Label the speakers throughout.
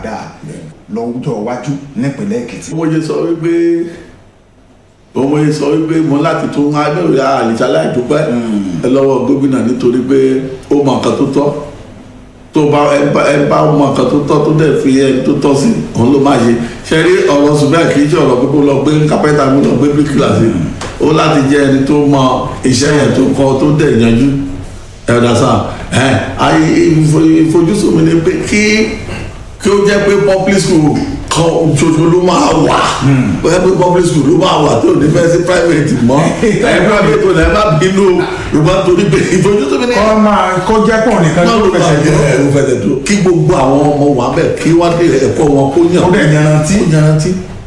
Speaker 1: dáa lọ́jọ́ iwájú nípínlẹ̀ èkìtì.
Speaker 2: mo yẹ sọ wípé mo yẹ sọ wípé mo láti tún abẹ́rẹ́ àlìṣà láìdúpẹ́ ẹ lọ́wọ́ gómìnà nítorí pé ó mọ nǹkan tó tọ́ tó bá ẹ bá ẹ bá mọ nǹkan tó tọ́ tó dẹ̀ fi ẹni tó tọ́ sí òun ló máa ṣe ṣe rí ọ̀rọ̀ ṣùgbọ́n kì í ṣe ọ̀rọ̀ pé kó lọ gbé kápẹ́tà mi lọ gbé bíríkìlà sí ó láti jẹ́ ẹni tó mọ iṣẹ́ yẹn tó kọ́ tó dẹ̀ yanjú ẹ̀dá sáà ẹ̀ ayé ìfojúsùn mi ni pé kí kí ó jẹ́ pé public school kan ṣoṣo ló máa wà bóyá pé public school ló máa wà tó ní fẹ́ sí private mọ́ ẹ private tó ní ẹ má bínú yorùbá torí pé ìfojúsùn mi ni
Speaker 1: kọ́ máa kó jẹ́ pọ̀ nìkan
Speaker 2: náà
Speaker 1: tó
Speaker 2: ló máa
Speaker 1: fẹsẹ̀
Speaker 2: jẹ
Speaker 1: jọ
Speaker 2: ẹ̀rù fẹsẹ̀ tó kí gbogbo àwọn ọmọ wà bẹ́ẹ̀ kí wọ́n dé ẹ̀kọ́ wọn kó yàn
Speaker 1: ó dẹ̀ yanrantí
Speaker 2: kó yanrantí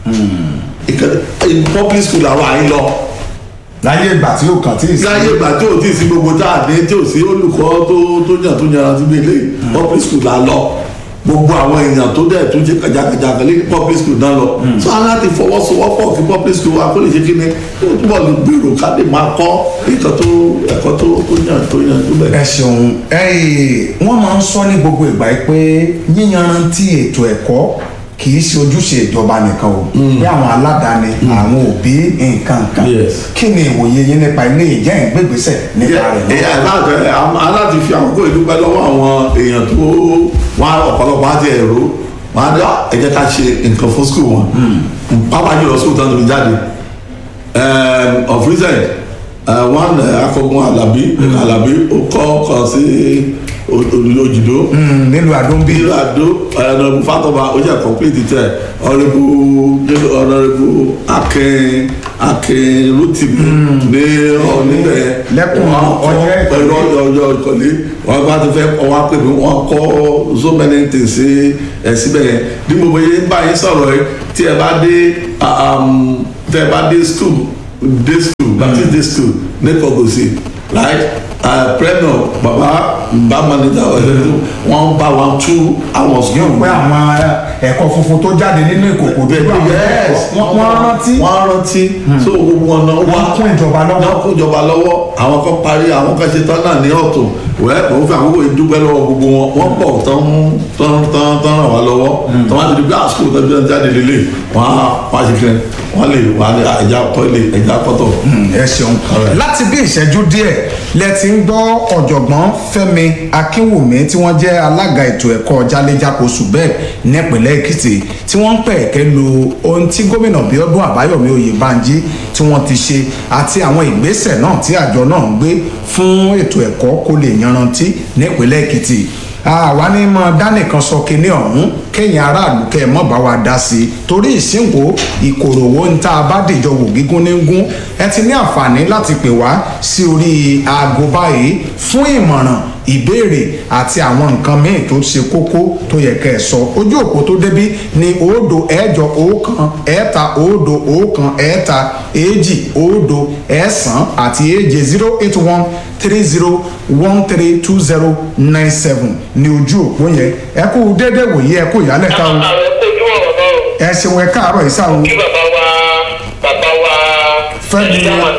Speaker 2: ìkànnì public school àwọn àyín lọ
Speaker 1: láyé ìgbà tí ó kàn tí ì sí.
Speaker 2: láyé ìgbà tí ò tí ì sí gbogbo tá a ní tí ò sí olùkọ́ tó tó yàn tó yanrantí bí eléyìí public school la lọ gbogbo àwọn èèyàn tó dẹ̀ tó ṣe kàjàkàjà kan ní public school náà lọ so aláti fọwọ́sowọ́pọ̀ kí public school wa kó lè ṣe kí ni kó túbọ̀ lè gbèrò ká lè máa kọ́ nǹkan tó ẹ̀kọ́ tó tó yàn tó yàn tó bẹ̀.
Speaker 1: ẹ ṣeun ẹyìn wọn máa ń sọ ní gbogbo ìgbà yìí pé yíyanrantí ètò ẹ̀kọ́ kì í ṣe ojúṣe ìjọba nìkan o bí àwọn aládàáni àwọn òbí nǹkan kan
Speaker 2: Yes.
Speaker 1: kí ni ìwòye yín nípa ilé ìjẹ́ ìgbégbèsè nípa rẹ̀
Speaker 2: ẹ aláàtẹ aláàtì fi àkókò ìdúpẹ́ lọ́wọ́ àwọn èèyàn tó wọn ọ̀pọ̀lọpọ̀ àti ẹ̀rọ wọn á dá ẹ jẹ́ ká ṣe nǹkan fún skul wọn pápá jùlọ skul tán tóbi jáde um, of recent uh, one uh, akọgun alabi alabi ó kọ́ kan sí òjìdó
Speaker 1: Mm, nílùú àdóńbí
Speaker 2: bí àdó ọ̀nàbù fatọ́ba ó jẹ́ complete tẹ̀ ọ̀nàbù ọ̀nàbù akin akin rotimi ní ọ̀nìbẹ̀
Speaker 1: Lẹ́kùn ọ̀yẹ́ ìkọ̀lé.
Speaker 2: ọ̀yọ́ ọ̀yọ́ ìkọ̀lé wọ́n bá ti fẹ́ kọ́ wá pé wọ́n kọ́ so many things sí ẹ̀ síbẹ̀ yẹn bí mo bóyá ń bá yín sọ̀rọ̀ yìí tí ẹ bá dé um, tí ẹ bá dé school dé school baptist day school ní kọ̀gòsì right uh, premier baba bá manager ọ̀rẹ́ wọn bá wọn tú àwọn
Speaker 1: yóò
Speaker 2: school
Speaker 1: pé àwọn ẹ̀kọ́ funfun tó jáde nínú ìkòkò dúdú àwọn ẹ̀kọ́ wọ́n wọ́n rántí
Speaker 2: wọ́n rántí so gbogbo wọn náà wá
Speaker 1: wọ́n kún ìjọba lọ́wọ́
Speaker 2: náà kó ìjọba lọ́wọ́ àwọn kan parí àwọn kan ṣe tán náà ní ọ̀tún wẹ́ẹ́ pọ̀ ń fi àkókò ìdúpẹ́ lọ́wọ́ gbogbo wọn wọ́n pọ̀ tán tán tán tán ràn wá lọ́wọ́ tán wá ti di bí àsìkò tó bí wọ́n jáde lélẹ̀ wọ́n á wọ́n á ṣe kẹ́ wọ́n lè wọ́n á lè ẹja tọ́lẹ̀ ẹja pọ́tọ̀.
Speaker 1: ẹ ṣeun
Speaker 2: Alright.
Speaker 1: láti bí ìṣẹ́jú díẹ̀ lẹ ti ń gbọ́ ọ̀jọ̀gbọ́n fẹ́mi akínwùmí tí wọ́n jẹ́ alága ètò ẹ̀kọ́ jálẹ́jáko subeb nípìnlẹ̀ èkìtì tí wọ́n ń pẹ̀kẹ́ lu ohun tí gómìnà bíọ́dún àbáyọ̀mí oyèbánjí tí wọ́n ti ṣe àti àwọn ìgbésẹ̀ náà tí àjọ náà ń gbé fún ètò ẹ̀kọ́ kó lè yanrantí nípìnlẹ̀ èkìtì àwa ní mọ dánìkan sọ kinní ọ̀hún kẹ́yìn aráàlú kẹ́ ẹ mọ́ bá wa dá sí i torí ìsìnkú ìkòròwò ń tá a bá dìjọ wò gígún ní gún ẹ ti ní àǹfààní láti pè wá sí orí aago báyìí fún ìmọ̀ràn ìbéèrè àti àwọn nǹkan míì tó ṣe kókó tó yẹ kẹ́ ẹ sọ ojú òpó tó débí ní òdo ẹ̀jọ ọ̀kan ẹ̀ta òdo ọ̀kan ẹ̀ta èjì òdo ẹ̀sán àti èje zero eight one three zero one three two zero nine seven ní ojú òpó yẹn ẹ kú déédéé wòye ẹ kú ìyálẹ̀ta o
Speaker 3: àwọn kojú ọ̀rọ̀ náà o.
Speaker 1: ẹ ṣeun ẹ káàárọ̀ ìsà o
Speaker 3: kí bàbá wa bàbá wa.
Speaker 1: Fẹ́mi,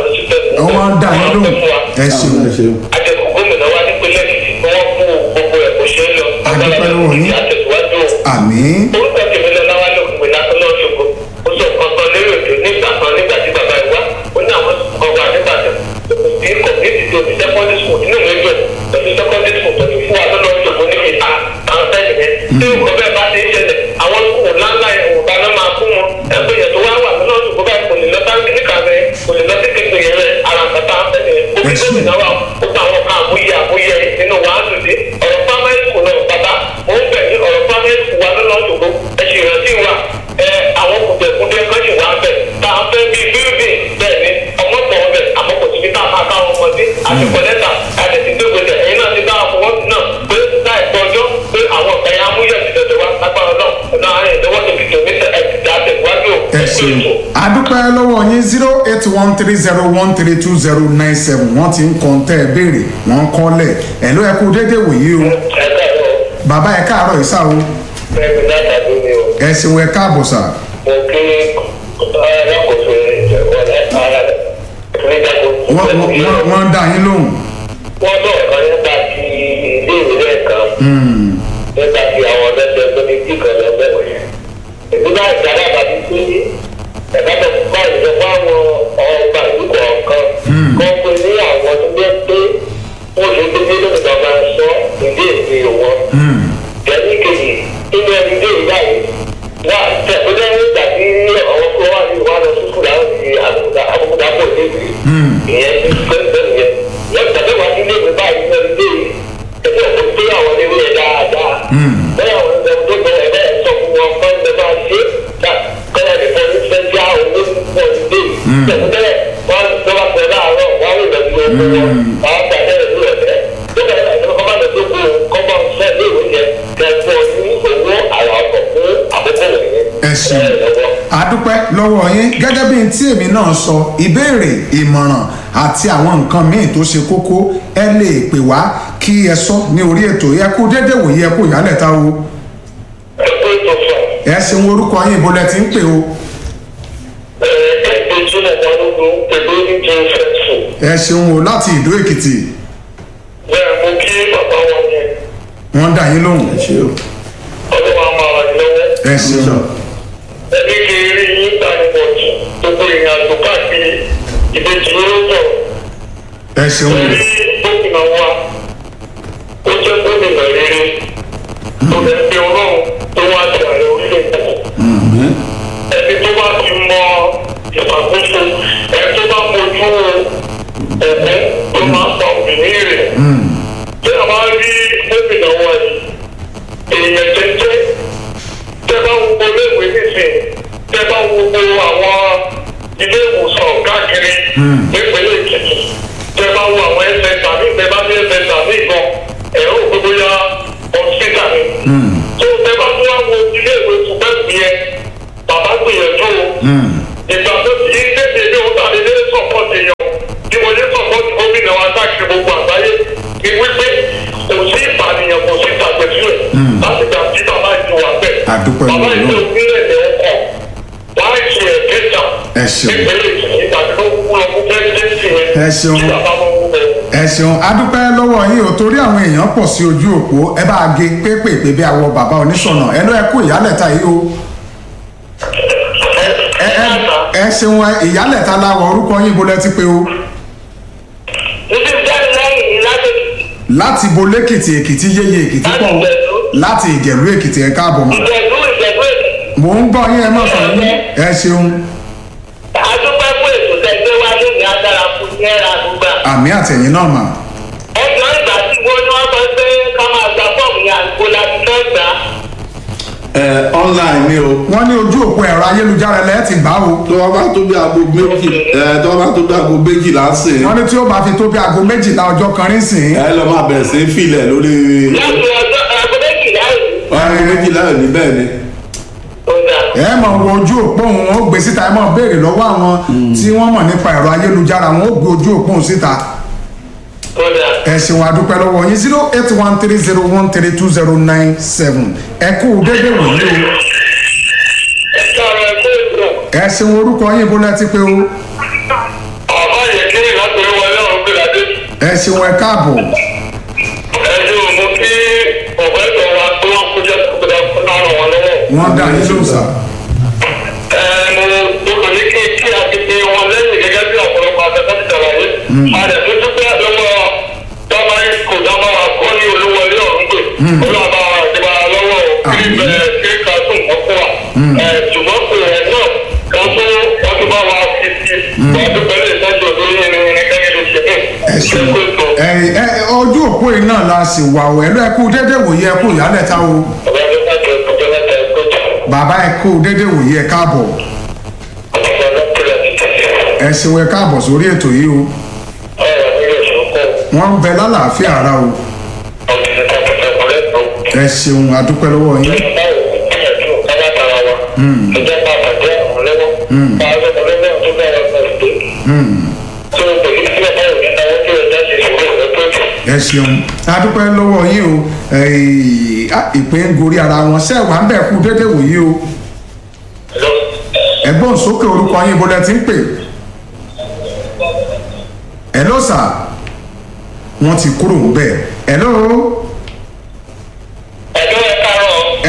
Speaker 1: àwọn dá yín lóhùn. Ẹ ṣeun.
Speaker 2: ẹ ṣeun.
Speaker 3: àjẹkù gómìnà wa nípínlẹ̀ èkìtì tí wọ́n kú gbogbo ẹ̀ kó ṣe é lọ.
Speaker 1: Adúpẹ́ lọ́wọ́ yín.
Speaker 3: àtẹ̀síwájú o.
Speaker 1: àmì
Speaker 3: orúkọ tèmi lọ láwa ló kùn iná tó lọ ṣògo ó sọ nǹkan kan lérò tó nígbà kan nígbà tí bàbá ìwá ó ní àwọn kan wà nígbàdàn tí kò ní ti tó ní secondary school nínú ìwé jọ pẹ̀lú secondary school tó ti fún wa lọ́nà ṣògo níbi ta àwọn sẹ́yìn yẹn tí ó kọ́ bẹ́ẹ̀ bá ti ń ṣẹlẹ̀ àwọn skul ńláńlá yẹn ò bá náà máa fún wọn ẹgbẹ́ yẹn tó wá wà lọ́nà ṣògo báyìí kò lè lọ báńkì níkà rẹ kò lè lọ sí kékeré yẹn rẹ ara nǹkan tá a fẹ́ yẹn ó fi
Speaker 1: Ẹ ṣé.
Speaker 3: gómìnà wa ó pa àwọn kan àmúyẹ àmúyẹ nínú wàhálù dé ọ̀rọ̀ primary school náà bàbá mo ń bẹ̀ ní ọ̀rọ̀ primary school wa lọ́nà ṣògo ẹ ṣì rántí wa ẹ àwọn kùdẹ̀kùdẹ kan ṣì wá bẹ̀ tá a fẹ́ bíi building bẹ́ẹ̀ ni ọmọ pọ̀ ọbẹ̀ àmọ́ kò síbi tá a máa ká àwọn ọmọdé àti kọ̀lẹ́tà àti ti gbé gbèsè ẹ̀yin náà ti dá àfọwọ́ náà pé láìpẹ́ ọjọ́ pé àwọn ẹ̀yà amúyẹ̀ ti dọ̀dọ̀ wa lágbára náà ọ̀nà àárín ìdánwò tó fi tòmí ẹ̀ ti àtẹ̀wájú
Speaker 1: ẹ ṣeun adúpẹ́ lọ́wọ́ yín zero eight one three zero one three two zero nine seven wọ́n ti ń kàn tẹ́ ẹ béèrè wọ́n ń kọ́lẹ̀ ẹ̀ ló ẹ kú déédéé wòye o
Speaker 3: ẹ̀ka ẹ̀rọ
Speaker 1: bàbá ẹ káàárọ̀ ìsà o
Speaker 3: fẹ́mi látàdé mi o.
Speaker 1: ẹ ṣeun ẹ káàbọ̀ sà
Speaker 3: mo kí alákòóso ìjọba ara rẹ̀ nígbàgbọ́.
Speaker 1: wọ́n wọ́n- wọ́n- wọ́n ń dá yín lóhùn
Speaker 3: wọ́n sọ̀rọ̀ kan nípa ti ilé ìwé lẹ́ẹ̀kan. nípa ti àwọn ọ̀dọ́dọ́ tó ní tí kan lọ bẹ̀rẹ̀ yẹn. èmi náà jáde àbájú pé ẹ̀ka tó kọ́ ìjọ fún àwọn ọgbà ìlú kọ̀ọ̀kan kọ́ pé ní àwọn tó jẹ́ pé wọ́n lè gbé nínú ìjọba sọ ìdí èsì wọn. Gẹ̀ẹ́sì kejì nínú ẹni dé ìbáyìí wà tẹ̀kọ́jọ́ nígbà tí ọ̀wọ́ kúrò wà ní ìwà lọ sùkúl láwọn ti àbùkù àbùkù pọ̀ débi ìyẹn ti pẹ́ẹ́pẹ́ yẹn. Wọ́n tẹ̀lé wá sí ilé mi báyìí ní ẹni dé yìí ẹgbẹ́ òkú pé àwọn ilé yẹn dáadáa. Bẹ́ẹ̀ àwọn ẹgbẹ́ tó bẹ̀rẹ̀ bẹ́ẹ̀ sọ fún wọn fún ẹgbẹ́ máa ṣe kọ́lá nìkan ní fẹ́ já owó pọ̀ dé. Tẹ̀kọ́jọ́ wọn tó bá pẹ̀ láàárọ̀ wọ́n á lè lọ sí oko wọn. Àwọn gbàdé rẹ̀ ló rẹ̀ bẹ́ẹ̀. Tó bẹ̀rẹ̀ láti kọ́ máa lọ sí oko kọ́mọ fẹ́ lé ìwé yẹn kẹ́kọ̀ọ́ ní owó àrà ọ̀tọ̀ fún àkókò rẹ̀ yẹn.
Speaker 1: ẹ ṣeun adúpẹ́ lọ́wọ́ yín gẹ́gẹ́ bí n tí èmi náà sọ ìbéèrè ìmọ̀ràn àti àwọn nǹkan míì tó ṣe kókó ẹ lè pè wá kí ẹ sọ ní orí ètò yẹ kó dédé wòye ẹ kó ìyálẹ̀ ta o
Speaker 3: Ẹgbẹ́ tó fà
Speaker 1: ẹ ṣeun orúkọ yín ibo lẹ ti ń pè o
Speaker 3: ẹgbẹ́ ìjìnlẹ̀ balógun pẹ̀lú ìjọ fẹ́sùn.
Speaker 1: ẹ ṣeun o láti ìdó èkìtì
Speaker 3: Bẹ́ẹ̀ mo kí bàbá wọn yẹn
Speaker 1: wọ́n dà yín lóhùn
Speaker 2: ẹ ṣe o
Speaker 3: ọlọ́wọ́ a máa ràn yín lọ́wọ́.
Speaker 1: ẹ ṣeun
Speaker 3: ẹbí kì í rí yín gbanibọ̀tì gbogbo ìrìn àjò káàkiri ìbejì ló sọ̀rọ̀.
Speaker 1: ẹ ṣeun o
Speaker 3: Ẹbí gómìnà wa ó jẹ́ gómìnà rere tó lè pe ọlọ́run tó wá sí ààrẹ orílẹ̀-èdè. Ẹni tó bá ti mọ ìṣàkóso ẹni tó bá mojú ẹ̀mí tó máa pa òmìnir rẹ̀. Tí a bá rí gómìnà wa yìí, èèyàn jẹ́jẹ́ tẹ bá wo gbogbo iléèwé nísìn tẹ bá wo gbogbo àwọn ilé ìwòsàn káàkiri nípínlẹ̀ èkìtì tẹ bá wo àwọn ẹsẹ̀ tàbí tẹ bá ní ẹsẹ̀ tàbí gan ẹ̀rọ gbogbo ya ọ̀sítà ni. tó tẹ bá tún wá wo ilé ìwé tùpẹ́sì yẹn bàbá gbìyànjú o. ìgbà tó ti ń tètè ní o tàbí ní sọ̀pọ̀tì yẹn bí mo ní sọ̀pọ̀tì gómìnà wa káàkiri gbogbo àgbáyé ni wípé kò sí ìpànìyàn kò sí ìtàgbẹ̀sílẹ̀ láti gbà tí bàbá ìjọba bẹ̀.
Speaker 1: Àdúpẹ́
Speaker 3: bàbá
Speaker 1: lọ́wọ́.
Speaker 3: ìjọba ìpínlẹ̀ ní ọkọ̀ wọ́n á ṣe ẹ̀kẹ́ta
Speaker 1: Ẹ ṣeun.
Speaker 3: nípínlẹ̀ èkìtì tàbí ló kú lọ fún pẹ́sidẹ́ntì yẹn
Speaker 1: Ẹ ṣeun.
Speaker 3: tí bàbá wọn wú bẹ́ẹ̀.
Speaker 1: ẹ ṣeun adúpẹ́ lọ́wọ́ yín o torí àwọn èèyàn pọ̀ sí ojú òpó ẹ bá a gé pépèpé bí àwọ bàbá oníṣọ̀nà ẹ lọ ẹ kú ìyálẹ̀ta yìí o ẹ ẹ ẹ ṣeun ẹ ìyálẹ̀ta láwọ orúkọ yín ibo lẹ ti pé o
Speaker 3: Ibi bẹ́ẹ̀ lẹ́yìn ní láti
Speaker 1: láti bo lẹ́kìtì èkìtì yéye èkìtì pọ̀ o láti ìjẹ̀lú èkìtì ẹ káàbọ̀ mọ́
Speaker 3: ìjẹ̀bú ìjẹ̀bú èkìtì.
Speaker 1: mò ń gbọ́ yín ẹ má sọ yín ẹ ṣeun
Speaker 3: adúpẹ́ fún ètò tẹ̀gbẹ́ wa lónìí agbára fún ní ẹ̀rọ àdúgbà.
Speaker 1: àmì àtẹ̀yìn náà mà
Speaker 3: ẹjọ́ ìgbà tí wọ́n ní wọ́n sọ pé ká máa gba fọ́ọ̀mù yẹn àgbo láti fẹ́ gbà á.
Speaker 2: ẹ online ni o
Speaker 1: wọ́n ní ojú òpó ẹ̀rọ ayélujára lẹ́ẹ̀ ti gbà o
Speaker 2: tó wọ́n bá tó bí aago méjì ẹ tó wọ́n bá tó bí aago méjìlá sí i
Speaker 1: wọ́n ní tí ó bá fi tó bí aago méjìlá ọjọ́ kan rí sìn
Speaker 2: ẹ lọ máa bẹ̀rẹ̀ sí í filẹ̀ lórí
Speaker 3: láti ọjọ́ aago méjìlá òní.
Speaker 2: aago méjìlá ò ní bẹ́ẹ̀ ni
Speaker 3: ó dà
Speaker 1: ẹ mọ̀ wo ojú òpó òun ó gbé síta ẹ mọ̀ béèrè lọ́wọ́ àwọn tí wọ́n mọ̀ nípa ẹ̀rọ ayélujára wọn ó gbé ojú òpó òun síta
Speaker 3: ó dà.
Speaker 1: ẹ ṣeun adúpẹ́ lọ́wọ́ yín zero eight one three zero one three two zero nine seven ẹ kú dédé wòye o
Speaker 3: ẹ káàárọ̀ ẹ kó ètò.
Speaker 1: ẹ ṣeun orúkọ yín bó lẹ ti pé o
Speaker 3: àbá yẹn kí ìlàtọ̀ wọlé ọ̀run gbé ládé.
Speaker 1: ẹ ṣeun ẹ káàbọ̀
Speaker 3: ẹjọ́ mo kí ọ̀pẹ́ ìtọ̀ wa tó wọ́n kó jẹ́ kó dá fún náà ràn wọ́n lọ́wọ́.
Speaker 1: wọ́n dá yín lóhùn sá
Speaker 3: ẹ mo mo kàn ní kí kí akéde wọn lẹ́yìn gẹ́gẹ́ bí ọ̀pọ̀lọpọ̀ afẹ́fẹ́ ti ṣàlàyé. a lè tún dúpẹ́ lọ́wọ́ dábàá kò dábàá wa kọ́ ní olúwọlé ọ̀run gbé. olúwàbá wa ti bá a lọ́wọ́ kí
Speaker 1: Àmín.
Speaker 3: bẹ̀rẹ̀ kí ká tún ọkọ wa. ẹ ṣùgbọ́n kò rẹ̀ náà kan tó wọ́n ti bá wa fi sí. wọ́n ti bẹ̀rẹ̀ ìtọ́jú òdòdó yẹn ní gẹ́gẹ́ bí ṣe
Speaker 1: ẹ ṣeun ẹ ẹ ojú òpó yìí náà la sì wà o ẹ lọ ẹ kú dédé wòye ẹ kú ìyálẹ̀ta o
Speaker 3: ọ̀gá mi máa jẹ ọjọ́ mẹ́ta ẹ̀kọ́ jù.
Speaker 1: bàbá ẹ kú dédé wòye ẹ káàbọ̀
Speaker 3: ọ̀gá ọlọ́pẹ̀lẹ̀ ti tẹ̀lé.
Speaker 1: ẹ ṣeun ẹ káàbọ̀ sórí ètò yìí o
Speaker 3: ọ̀rọ̀ mi lè sọ́kọ̀
Speaker 1: wọ́n ń bẹ lálàáfíà ara o
Speaker 3: ọ̀gbìn kọ̀ọ̀kan ọ̀rẹ́ tó.
Speaker 1: ẹ ṣeun adúpẹ́ lọ́wọ́ yín
Speaker 3: báwo gbìyànjú kábà tara wa. ìjọba àbàjẹ́ àwọn lọ́wọ́. báwo ọ̀rẹ́ náà tó bá wọn lọ sí. tó o pèlú sí ọ̀pá òní náà wọ́n tó o dá sí ìṣòro rẹ̀ tó jù.
Speaker 1: ẹ ṣeun adúpẹ́ lọ́wọ́ yín o ẹ̀ẹ́, á, ìpè ń gorí ara wọn ṣé wàá ń bẹ̀ kú dédé wòye o
Speaker 3: lọ.
Speaker 1: ẹ̀gbọ́n sókè orúkọ yín bó lẹ ti ń pè ẹ ló sà wọ́n ti kúrò ń bẹ̀ ẹ ló
Speaker 3: ẹjọ́ ẹ̀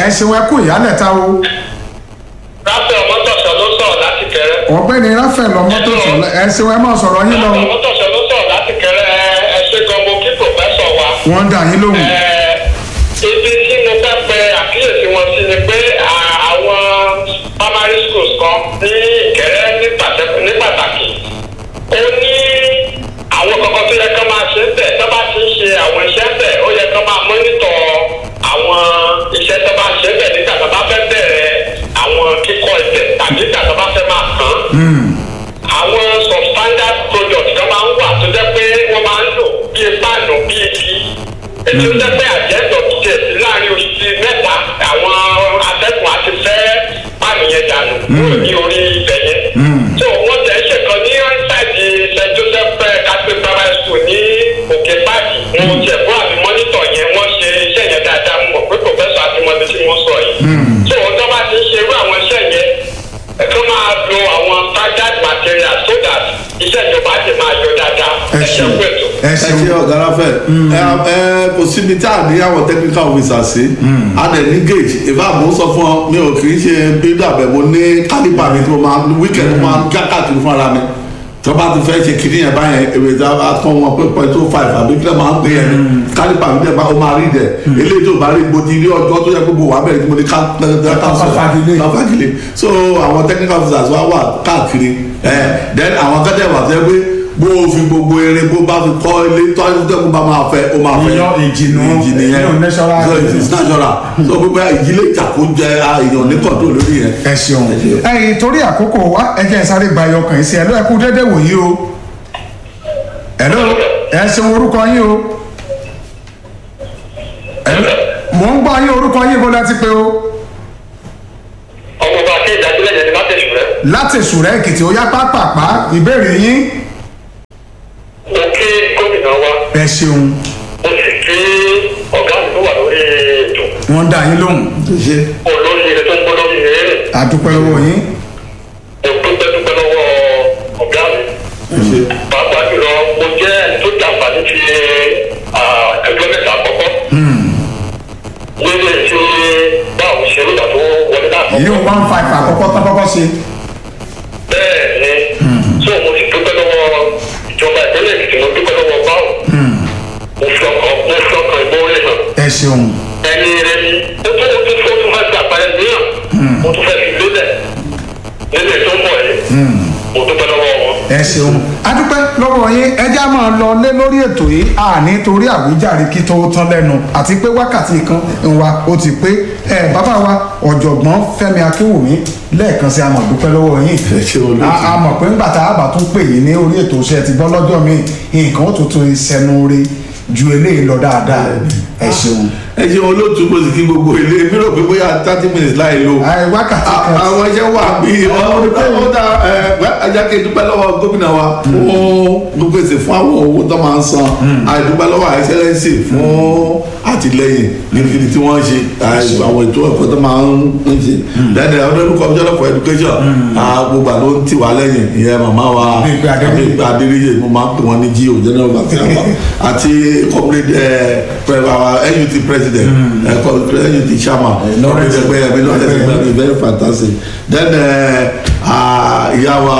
Speaker 1: ẹ ṣeun ẹ kú ìyálẹ̀ta o
Speaker 3: ráfẹ́ ọmọtọ̀sọ ló sọ̀rọ̀ láti kẹrẹ.
Speaker 1: ọ̀gbẹ́ni rafael ọmọtòsọ ẹ ṣeun ẹ máa sọ̀rọ̀ yín lọ
Speaker 3: ráfẹ́ ọmọtọ̀sọ ló sọ̀rọ̀ láti kẹrẹ ẹ ṣe gan mo kí pòfẹ́sọ̀ wa.
Speaker 1: wọ́n ń dà yín lóhùn
Speaker 3: Ẹ, ibi tí mo fẹ́ pe àkíyèsí wọn sí ni pé à- àwọn primary schools kan ní ìkẹrẹ ní pàtẹ- ní pàtàkì ó ní àwọn kankan tó yẹ kán máa ṣe ń bẹ̀ tó bá ti ń ṣe àwọn iṣẹ́ bẹ̀ ó yẹ kán máa mọ́nítọ̀ àwọn iṣẹ́ tó bá ń ṣe bẹ̀ nígbà tó bá fẹ́ bẹ̀rẹ̀ àwọn kíkọ́ ibẹ̀ tàbí nígbà tó bá fẹ́ máa kàn án àwọn substandard product kan máa ń wà tó jẹ́ pé wọ́n máa ń lò bíi páànù bíi igi èyí tó jẹ́ pé àjẹ́dọ̀ díẹ̀ sí láàrin oṣù bíi mẹ́ta àwọn atẹ́gùn àti fẹ́ páànù yẹn dànù kúrò ní orí ibẹ̀ yẹn. so wọ́n tẹ̀ ṣe kan ní ṣáàjì st joseph catholic primary school ní òkè páàkì wọn jẹ̀ fún àmì mọ́nítọ̀ yẹn wọ́n ṣe iṣẹ́ yẹn dáadáa mọ̀ pé professor àti mọ́tò tí wọ́n sọ yìí. so wọ́n tó bá ti ń ṣe irú àwọn iṣẹ́ yẹn ẹ̀ka máa lo àwọn standard material so that iṣẹ́ ìjọba ti máa yọ dáadáa
Speaker 1: ẹ
Speaker 3: ẹ̀ṣẹ̀
Speaker 1: ṣeun
Speaker 3: pẹ̀tù.
Speaker 1: ẹ
Speaker 2: ẹ
Speaker 1: ṣeun
Speaker 2: ṣe ọ̀gá ráfẹ́ ẹ ẹ kò síbi tá a ní àwọn technical officer sí a dẹ̀ ní gauge ìfẹ́ àmọ́ sọ fún ọ mi ò kì í ṣe builder bẹ̀ mo ní calibre mi tí mo máa weekend mo máa ń já káàkiri fún ara mi tí wọ́n bá ti fẹ́ ṣe kìíní yẹn báyẹn èrè tí a tán wọn pé point two five àbí kílẹ̀ máa ń pè yẹn calibre mi dẹ̀ bá o máa rí dẹ̀ eléyìí tó bá rí mo ti rí ọjọ́ tó yẹ kó mo wà bẹ̀rẹ̀ tí mo ní ká
Speaker 1: fagilé.
Speaker 2: fagilé so àwọn technical officers wa wà káàkiri ẹ then àwọn kẹ́tẹ́ wà tẹ́ pé bó o fi gbogbo eré bó bá fi kọ́ ilé tó ayélujára bá máa fẹ́ ó máa fẹ́
Speaker 1: Iyán ìjìnà,
Speaker 2: ìjì nìyẹn
Speaker 1: iyán natural.
Speaker 2: so it is natural so gbogbo ìjìlẹ̀ ìjà kó jẹ èèyàn ní kọ̀ọ̀tún lórí yẹn.
Speaker 1: ẹ ṣeun ẹyìn torí àkókò wa ẹ jẹ́ n sáré gba ẹyọ kàn sí ẹ ló ẹ kú dédé wòyí o ẹ ló ẹ ṣeun orúkọ yín o Hello? mò ń gbọ́ yín orúkọ yín bó láti pé o
Speaker 3: ọmọ bá ké ìdájúlẹ̀ yẹn ni má tẹ̀sùn rẹ̀.
Speaker 1: láti sùrẹ́ èkìtì ó yá pápápá ìbéèrè yín
Speaker 3: mo kí gómìnà wa
Speaker 1: ẹ ṣeun
Speaker 3: mo sì kí ọ̀gá mi tó wà lórí ètò
Speaker 1: wọ́n dá yín lóhùn
Speaker 2: ṣe
Speaker 3: olórí ire tó ń gbọ́ lórí ire rẹ̀
Speaker 1: àdúpẹ́ lọ́wọ́ yín
Speaker 3: mo dúpẹ́ dúpẹ́ lọ́wọ́ ọ̀gá mi
Speaker 2: ṣe
Speaker 3: pàápàá jùlọ mo jẹ́ ẹni tó jàǹfààní ti ah, ẹgbẹ́ mẹ́ta àkọ́kọ́ nílé tí báwo ṣe nígbà tó wọlé láàkọ́kọ́.
Speaker 1: èyí ò one five àkọ́kọ́ tán kọ́kọ́ ṣe
Speaker 3: bẹ́ẹ̀ ni so mo sì dúpẹ́ lọ́wọ́ ìjọba ìpínlẹ̀ èkìtì mo dúpẹ́ lọ́wọ́ báwo mo fi ọkàn mo fi ọkàn ìmọ̀ọ́rẹ́ hàn
Speaker 1: ẹ ṣeun
Speaker 3: ẹni rẹ ni ó tún ó tún ó tún fẹ́ gbà parẹ́ níyàn mo tún fẹ́ fi lélẹ̀ nílẹ̀ tó ń bọ̀ yìí mo dúpẹ́ lọ́wọ́ wọn.
Speaker 1: ẹ ṣeun adúpẹ́ lọ́wọ́ yín ẹjá máa lọ lé lórí ètò yìí àní torí àwíjàre kí tó tán lẹ́nu àti pé wákàtí kan ń wa ó ti pé ẹ bàbá wa ọ̀jọ̀gbọ́n fẹ́mi akínwùmí lẹ́ẹ̀kan sí àmọ̀ dúpẹ́ lọ́wọ́ yín
Speaker 2: ẹ ṣe olóòtú.
Speaker 1: A- a mọ̀ pé ńgbà tá a bá tún pè yín ní orí ètò iṣẹ́ ti gbọ́ lọ́jọ́ mi nǹkan ó tuntun ìṣẹ́nu rí ju eléyìí lọ dáadáa ẹ ṣeun
Speaker 2: ẹ ṣe olóòtú mo sì kí gbogbo ilé mi rò pé bóyá thirty minutes láì lo
Speaker 1: Ẹ, wákàtí
Speaker 2: A-
Speaker 1: kan
Speaker 2: àwọn iṣẹ́ wà bí ó dá ajáke dúpẹ́ lọ́wọ́ gómìnà wa fún gbèsè fún àwọn owó tó máa ń san àìdúpẹ́ lọ́wọ́ àìsẹ́lẹ́sì fún àtìlẹyìn níbi tí wọ́n ṣe àì- àwọn ètò ẹ̀kọ́ tó máa ń ṣe dẹ́dẹ̀ ọdún commissioner for education ah, gbogbo àlọ́ ń tì wá lẹ́yìn ìyẹn màmá wa
Speaker 1: Bímpé Adéníyì.
Speaker 2: Bímpé Adéníyì mo máa ń pè wọ́n ní gio general vaccine àti comrade eh, pre- our NUT president eh, co- NUT chairman
Speaker 1: Lawrence.
Speaker 2: ẹgbẹ́ ẹgbẹ́ Lawrence ẹgbẹ́ very fantastic then eh, ah, ìyá wa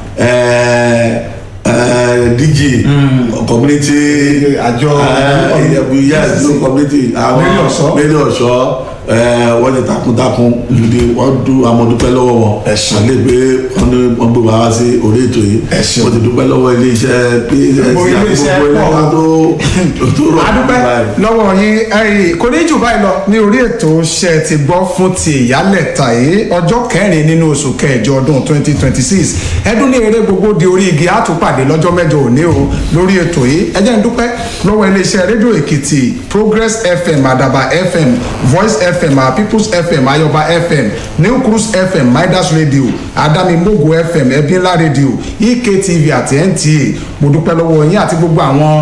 Speaker 2: eh, eh, DG community
Speaker 1: Àjọ-
Speaker 2: uh, yes no community àwọn
Speaker 1: Mary Ọ̀ṣọ́.
Speaker 2: Mary Ọ̀ṣọ́ eh, wọ́n ti takuntakun gidi wọ́n du amọ̀dúpẹ́ lọ́wọ́ wọn
Speaker 1: Ẹ ṣeun.
Speaker 2: àlẹ́ pé wọ́n ní wọ́n gbé wá sí orí ètò yìí
Speaker 1: Ẹ ṣeun.
Speaker 2: wọ́n ti dúpẹ́ lọ́wọ́ iléeṣẹ́ psc
Speaker 1: Gbogbo
Speaker 2: àti
Speaker 1: iléeṣẹ́
Speaker 2: gbogbo
Speaker 1: pọ̀.
Speaker 2: ẹlẹ́ka tó tó rọ̀
Speaker 1: adúpẹ́
Speaker 2: báyìí.
Speaker 1: lọ́wọ́ yín ẹ̀yìn kò ní jù báyìí lọ ní orí ètò ṣe ti gbọ́ fún ti ìyálẹ̀ta yìí ọjọ́ kẹrin nínú oṣù kẹjọ ọdún 2026 ẹdún ní eré gbogbo di orí igi àtúpàdé lọ́jọ́ mẹ́jọ òní o lórí ètò yìí ẹ jẹ́ n dúpẹ́ lọ́wọ́ iléeṣẹ́ rédíò èkìtì progress fm àdàbà fm voice fm our peoples fm ayọba fm new cruise fm midas radio adamimogo fm ẹbínlá radio ektv àti nta mo dúpẹ́ lọ́wọ́ yín àti gbogbo àwọn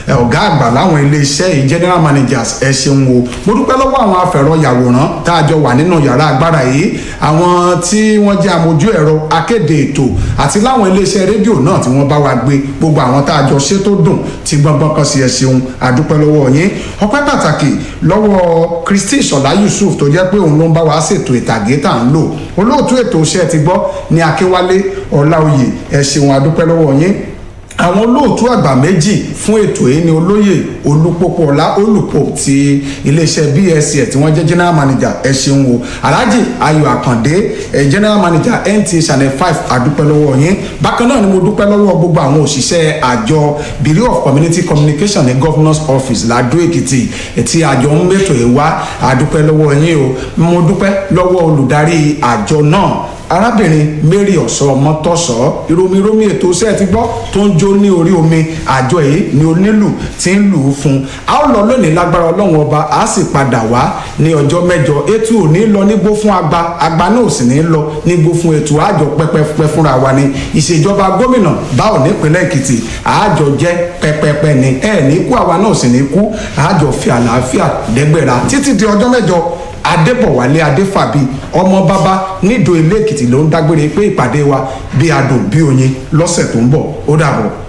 Speaker 1: ẹ, ọ̀gá àgbà láwọn iléeṣẹ́ yìí general managers ẹ ṣeun o mo dúpẹ́ lọ́wọ́ àwọn afẹ̀rọ̀yàwòrán tá a jọ wà nínú yàrá agbára yìí àwọn tí wọ́n jẹ́ amójú ẹ̀rọ akéde ètò àti láwọn iléeṣẹ́ rédíò náà tí wọ́n bá wa gbé gbogbo àwọn tá a jọ ṣe tó dùn tí gbọ́ngbọ́n kan sí ẹ ṣeun àdúpẹ́ lọ́wọ́ yín ọpẹ́ pàtàkì lọ́wọ́ Christy Ṣọlá Yusuf tó jẹ́ pé òun ló ń bá wa ṣètò ìtàgé tá à ń lò olóòtú ètò iṣẹ́ ti gbọ́ ní Akínwálé Ọláoyè ẹ ṣeun àdúpẹ́ lọ́wọ́ yín àwọn olóòtú àgbà méjì fún ètò yìí ni olóyè olúpọpọlá olùpọ ti iléeṣẹ́ bsc tí wọ́n jẹ́ general manager ẹ ṣeun o alhaji ayọ̀ àkàndé ẹ general manager nta channel five àdúpẹ́ lọ́wọ́ yín bákan náà ni mo dúpẹ́ lọ́wọ́ gbogbo àwọn òṣìṣẹ́ àjọ bureau of community communication ní governors office ladó èkìtì tí àjọ ń mẹ́tò ẹ̀ wá àdúpẹ́ lọ́wọ́ yín o mo dúpẹ́ lọ́wọ́ olùdarí àjọ náà arábìnrin mary ọ̀sọ́ mọ́tọ́sọ́ ìròmìròmì ètò iṣẹ́ ti gbọ́ tó ń jó ní orí omi àjọ yìí ni onílù ti ń lù ú fún un a ó lọ lónìí lágbára ọlọ́run ọba a sì padà wá ní ọjọ́ mẹ́jọ ètò ò ní lọ nígbó fún agba agba náà ò sì ní lọ nígbó fún ètò àjọ pẹ́pẹ́pẹ́ fúnra wa ni ìṣèjọba gómìnà báwo nípínlẹ̀ èkìtì àjọ jẹ́ pẹ́pẹ́pẹ́ ni ẹ̀ ní kú àwa náà sì ní kú àjọ fi àlàáfíà dẹ́gbẹ̀ra títí di ọjọ́ mẹ́jọ adébọ̀wálé adéfàbí ọmọ bàbá nídò ilé èkìtì ló ń dágbére pé ìpàdé wa bí adùn bí oyin lọ́sẹ̀ tó ń bọ̀ ó dàbọ̀.